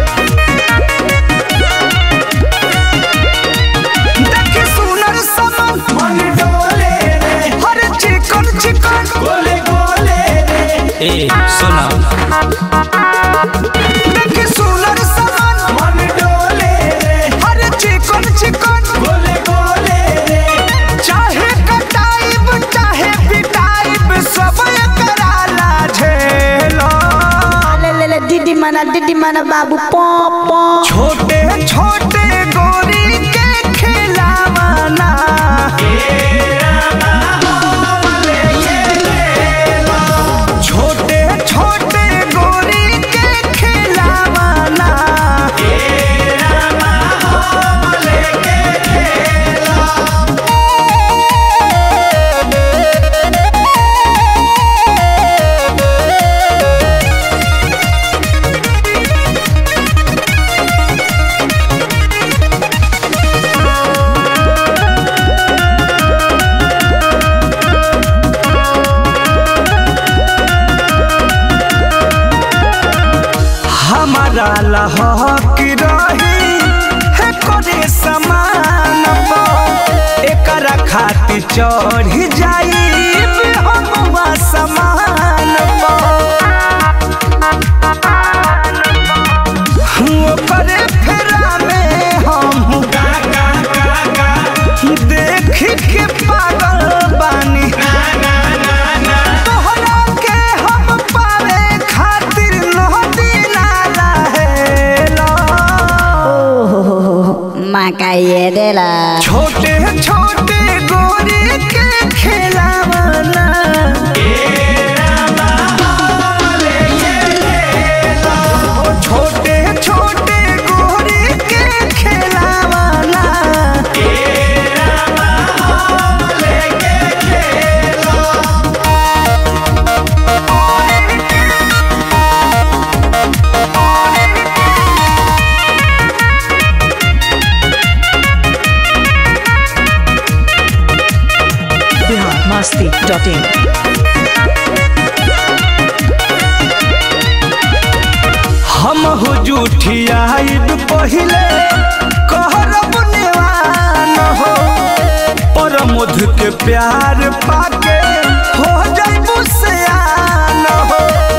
देखी सुनर समन मन डोले रे हर चिकन चिकन गोले गोले रे ए सुना देखी सुनर समन मन डोले रे हर चिकन चिकन गोले गोले रे चाहे कटाइब चाहे पिटाइब सब कराला झेलो ले ले ले दीदी मना दीदी मना बाबू पॉ पॉ छोटे छोटे गोरी के खिलावाना छोटे छोटे गोरी के खिलावाना हमारा लहक रही है करे समान एकरा खातिर चढ़ जाई हम समान ओकरे फेरा में हम गा गा गा गा देख के पागल बानी ना ना ना तोहरा के हम पावे खातिर नदी नाला है माँ का ये देला छोटे छोटे गोरे के खिलावाना छोटे छोटे गोरे के खिलावाना biharmasti.in हम हो जूठियाइब पहिले कहरब नेवान हो पर मध के प्यार पाके हो जाइबू सयान हो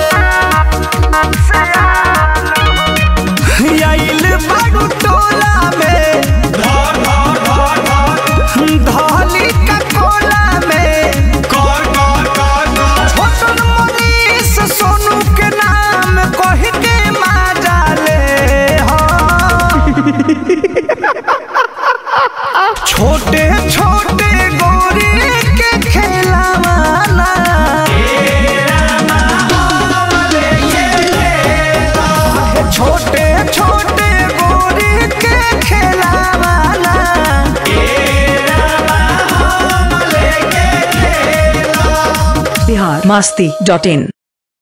आइल बारू टोला में धर धर धर धर धली का कोला में कर कर कर कर छोटन मनीष सोनू के नाम कह के माजा ले हो छोटे छोटे गोरे के खेलावाना छोटे छोटे गोरे के खेलावाना biharmasti.in